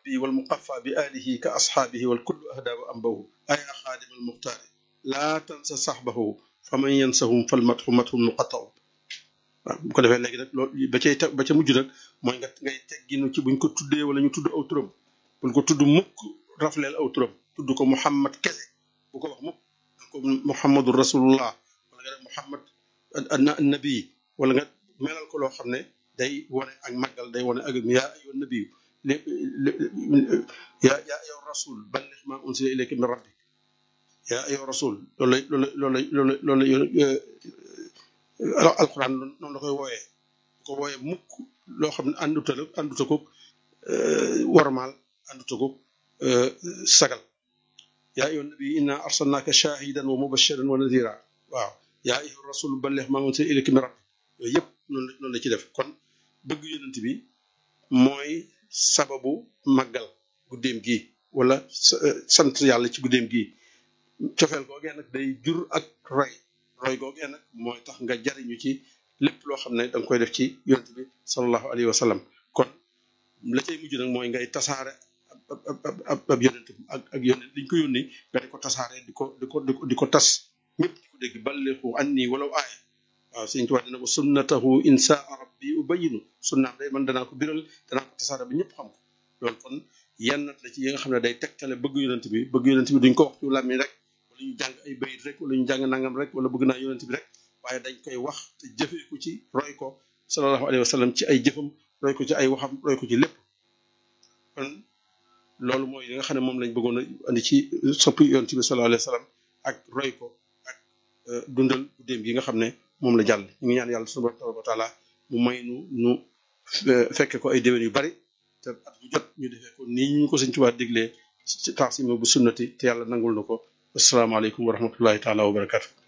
rabbi wal muqaffa bi alihi ka ashaabihi wal kullu ahda wa ambahu aya xaadim al muxtaari laa tansa saxbahu fa man yansahum fal matxu matxum muqattaw waaw bu ko defee léegi nag loolu ba cay ba ca mujj nag mooy nga ngay tegginu ci buñ ko tuddee wala ñu tudd aw turam buñ ko tudd mukk rafleel aw turam tudd ko muhammad kese bu ko wax mukk ko muhammadu rasulullah wala nga def muhammad nabi wala nga melal ko loo xam ne day wane ak màggal day wane ak yaa ayyuha nabiyu yaa yaa ayyuha rasul balligh ma unsila ilayka min rabbik yaa ayyuha rasul loolu lay loolu lay loolu lay loolu lay alquran noonu la koy wooyee ko wooyee mukk loo xam ne ànduta la ànduta ko warmaal ànduta ko sagal yaa ayyuha nabi inna arsalnaka shahidan wa mubashiran wa nadira waaw yaa ayyuha rasul balligh ma unsila ilayka min rabbik yooyu yëpp noonu la noonu la ci def kon bëgg yonent bi mooy sababu màggal guddeem gi wala sant yàlla ci guddeem gi cofeel googee nag day jur ak roy roy googee nag mooy tax nga jariñu ci lépp loo xam ne da nga koy def ci yonent bi sallallahu alayhi wa sallam kon la cay mujj nag mooy ngay tasaare ab ab ab yonent ak ak yonent liñ ko yónni nga di ko tasaare di ko di ko di ko di ko tas ñëpp di ko dégg balliqu anni walaw aaya waaw sëñ Tuubaa dina ko sunnatahu insa rabbi ubayinu sunnaam day man danaa ko biral danaa ko tasaare ba ñëpp xam ko loolu kon yenn la ci yi nga xam ne day tegtale bëgg yonent bi bëgg yonent bi duñ ko wax ci làmmiñ rek wala ñu jàng ay bayit rek wala ñu jàng nangam rek wala bëgg naa yonent bi rek waaye dañ koy wax te jëfee ko ci roy ko sallallahu alayhi wa sallam ci ay jëfam roy ko ci ay waxam roy ko ci lépp kon loolu mooy li nga xam ne moom lañ bëggoon a andi ci soppi yonent bi sallallahu alayhi wa sallam ak roy ko ak dundal guddeem gi nga xam ne moom la jàll ñu ngi ñaan yàlla subhanahu tabaraka wa taala mu may nu nu fekke ko ay déwén yu bari te at bu jot ñu defee ko nii ñu ko sëñ Tuubaa diglee ci taasima bu sunnati te yàlla nangul na ko asalaamaaleykum wa rahmatullahi taala wa barakatu